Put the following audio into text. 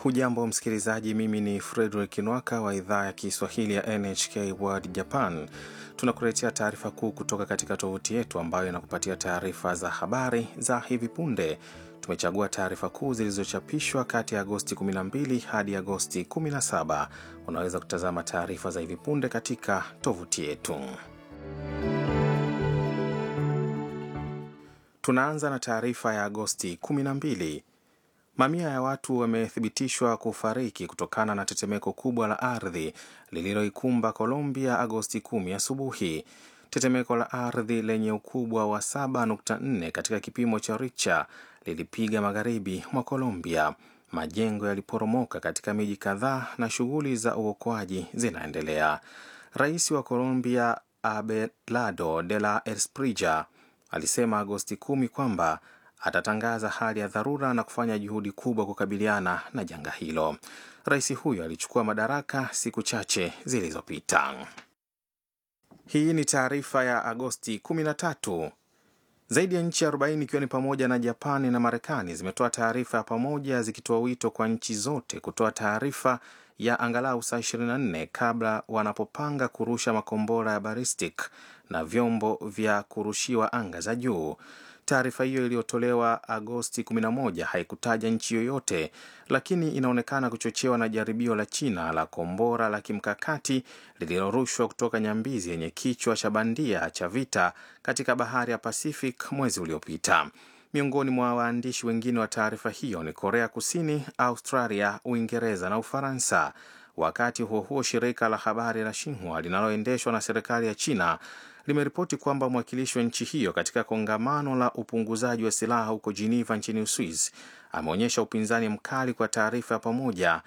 Hujambo msikilizaji, mimi ni Fredrick Nwaka wa idhaa ya Kiswahili ya NHK World Japan. Tunakuletea taarifa kuu kutoka katika tovuti yetu ambayo inakupatia taarifa za habari za hivi punde. Tumechagua taarifa kuu zilizochapishwa kati ya Agosti 12 hadi Agosti 17. Unaweza kutazama taarifa za hivi punde katika tovuti yetu. Tunaanza na taarifa ya Agosti 12. Mamia ya watu wamethibitishwa kufariki kutokana na tetemeko kubwa la ardhi lililoikumba Colombia Agosti 10 asubuhi. Tetemeko la ardhi lenye ukubwa wa 7.4 katika kipimo cha Richter lilipiga magharibi mwa Colombia. Majengo yaliporomoka katika miji kadhaa na shughuli za uokoaji zinaendelea. Rais wa Colombia Abelardo de la Espriella alisema Agosti 10 kwamba atatangaza hali ya dharura na kufanya juhudi kubwa kukabiliana na janga hilo. Rais huyo alichukua madaraka siku chache zilizopita. Hii ni taarifa ya Agosti 13. Zaidi ya nchi 40 ikiwa ni pamoja na Japani na Marekani zimetoa taarifa ya pamoja zikitoa wito kwa nchi zote kutoa taarifa ya angalau saa 24 kabla wanapopanga kurusha makombora ya ballistic na vyombo vya kurushiwa anga za juu. Taarifa hiyo iliyotolewa Agosti 11 haikutaja nchi yoyote, lakini inaonekana kuchochewa na jaribio la China la kombora la kimkakati lililorushwa kutoka nyambizi yenye kichwa cha bandia cha vita katika bahari ya Pacific mwezi uliopita. Miongoni mwa waandishi wengine wa taarifa hiyo ni Korea Kusini, Australia, Uingereza na Ufaransa. Wakati huo huo, shirika la habari la Xinhua linaloendeshwa na serikali ya China limeripoti kwamba mwakilishi wa nchi hiyo katika kongamano la upunguzaji wa silaha huko Geneva nchini Uswizi ameonyesha upinzani mkali kwa taarifa ya pamoja